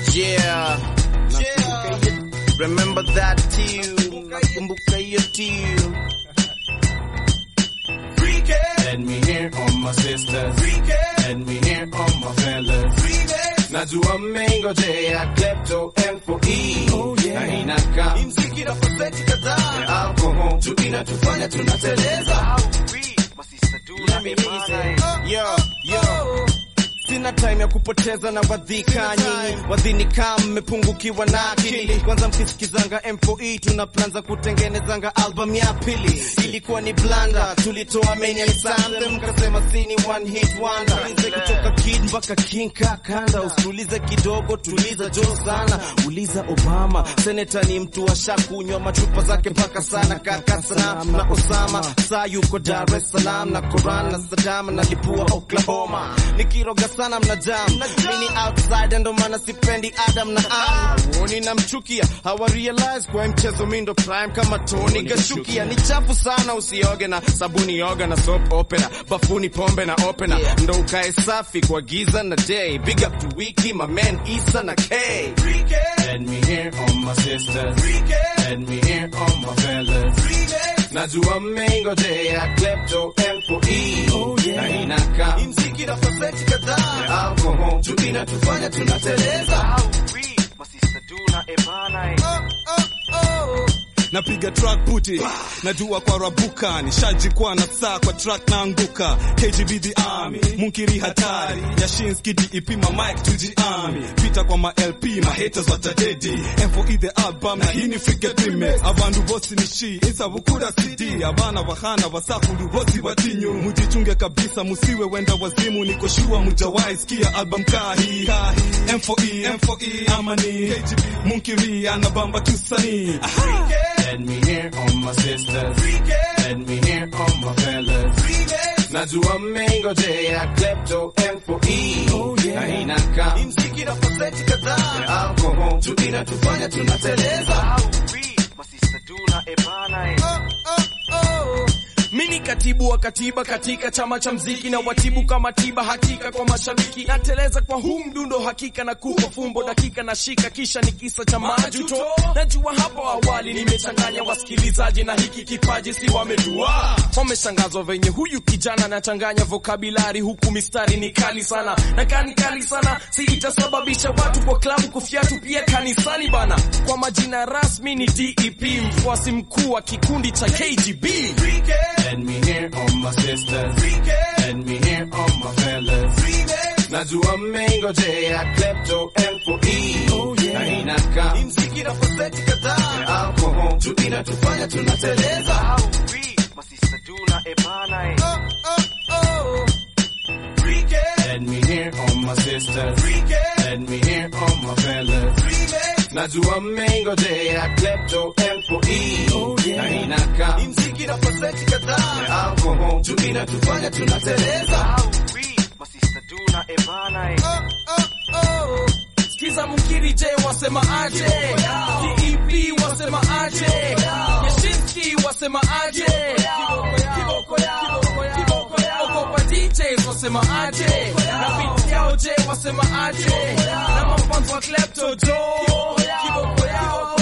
Yeah. Remember that tune. Nakumbuka hiyo tune. Let me hear all my sisters. Let me hear all my fellas. Najua mmengojea klepto M4E na inaka Mziki na pasenti kadhaa. ya alcohol tu inatufanya tunateleza. Yo, yo. Sina time ya kupoteza na wadhika nyinyi wadhini kama mmepungukiwa na akili. Kwanza mkisikizanga M4E tuna plan za kutengenezanga album ya pili. Ilikuwa ni blanda, tulitoa main anthem, mkasema sini one hit wonder. Tulize kutoka kid mpaka king kakanda, usiulize kidogo, tuliza jo sana. Uliza Obama, seneta ni mtu washakunywa machupa zake mpaka sana, kaka Saddam na Osama, saa yuko Dar es Salaam na Koran na Saddam na lipua Oklahoma. Nikiroga sana mna jam, mimi ni outsider ndo maana sipendi Adam na Am. Woni namchukia, hawa realize kwa hii mchezo mi ndo prime kama Tony Gashukia. Ni chafu sana usioge na sabuni yoga na soap opera, bafuni pombe na opera, ndo ukae safi kwa giza na day. Big up to Wiki, my man Isa na K. Let me hear all my sisters. Let me hear all my fellas. Najua mmengojea klepto M4E na inaka Mziki na pasenti kadhaa. ya alcohol tu inatufanya tunateleza. napiga track puti najua kwa rabuka nishajikwa na saa kwa track naanguka KGB the army munkiri hatari Yashinski DEP ma mic tujiami pita kwa ma LP ma haters watadedi M4E the album na hii ni frigate remix abantu bose ni shi insabukura CD abana bahana basakulu bose batinyu mujichunge kabisa musiwe wenda wazimu niko shua mujawai sikia album kahi M4E M4E amani KGB munkiri anabamba tusani Aha. Let me hear all my sisters. Let me hear all my fellas. Najua mmengojea klepto M4E na inaka Mziki na pasenti kadhaa. ya alcohol tu inatufanya tunateleza. Mini katibu wa katiba katika chama cha mziki na watibu kama tiba hakika kwa mashabiki nateleza kwa huu mdundo hakika na kupa fumbo dakika na shika kisha ni kisa cha majuto najua hapo awali nimechanganya wasikilizaji na hiki kipaji si wamejua wameshangazwa venye huyu kijana anachanganya vokabilari huku mistari ni kali sana na kani kali sana si itasababisha watu kwa klabu kufyatu pia kanisani bana kwa majina rasmi ni DEP mfuasi mkuu wa kikundi cha KGB Let me hear all my sisters. Let me hear all my fellas. Najua mmengojea klepto M4E na inaka Mziki na pasenti kadhaa. ya alcohol tu inatufanya tunateleza. Let me hear all my sisters. Let me hear all my fellas. Najua mmengojea klepto M4E na inaka Mziki na pasenti kadhaa. ya alcohol tu inatufanya tunateleza. Skiza Munkiri J wasema aje, DEP wasema aje, Yashinski wasema aje, Kiboko yao, Kiboko yao, Okopa DJs wasema aje, na beat yao J wasema aje, na mafans wa Klepto Jo, Kiboko yao,